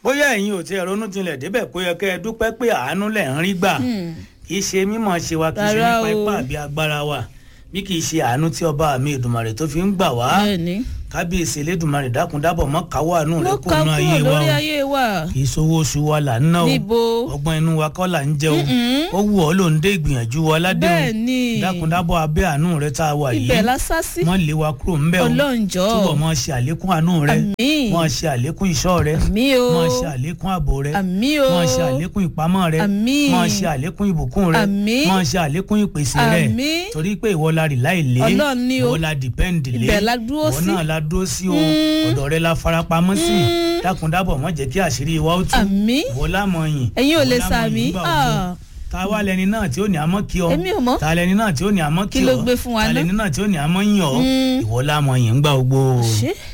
bóyá ẹ̀yin ò tiẹ̀ ronú jinlẹ̀ débẹ̀ kó yẹ kẹ́ ẹ dúpẹ́ pé àánú lẹ̀ ń rí gbà kì í ṣe mímọ̀ ṣe wa kì í ṣe Rárá nípa o. ipá àbí agbára wa bí kì í ṣe àánú tí ọba mi Èdùmàrè tó fi ń gbà wá bẹ́ẹ̀ni kábíyèsí Elédùmarè dákúndábọ̀ mọ́ káwọ́ àánú rẹ̀ ló kó ká nu kúrò ayé wa lórí o ayé wa kì í sowó oṣù wa là ń ná o níbo ọgbọ́n inú wa kọ́ là ń jẹ o Mm-mm. ó wù ọ́ ló ń dé ìgbìyànjú wa ládé o bẹ́ẹ̀ni dákúndábọ̀ abẹ́ àánú rẹ̀ tá a wà ibẹ̀ yìí la sá sí mọ́ lé wa kúrò ńbẹ̀ o ọlọ́njọ́ túbọ̀ mọ́ ṣe àlékún àánú rẹ̀ àmín mọ́ ṣe àlékún ìṣọ́ rẹ̀ àmín o mọ́ ṣe àlékún ààbò rẹ̀ àmín o mọ́ ṣe àlékún ìpamọ́ rẹ̀ àmín mọ́ ṣe àlékún ìbùkún rẹ̀ Àmín. mọ́ ṣe àlékún ìpèsè rẹ̀ àmín torí pé ìwọ la rì láì lé Ọlọ́run ni o. ìwọ la dìpẹ́ǹdì lé Ibẹ̀ la dúró ìwọ sí. náà la dúró sí o Mm. ọ̀dọ̀ rẹ la farapamọ́ sí Mm. dákúndábọ̀ mọ́ jẹ́ kí àṣírí wa ó tú àmín ìwọ lámọ̀ yìn ẹ̀yin ò ìwọ lè lámọ̀ sàmí yìn gbà gbogbo. ta wá lẹni náà tí ó ní àmọ́ kí ọ èmi ò mọ̀ ta lẹni náà tí ó ní àmọ́ kí Kí ọ ló gbé fún wa ta ná? lẹni náà tí ó ní àmọ́ yìn ọ Mm. ìwọ lámọ̀ yìn gbà gbogbo. ṣé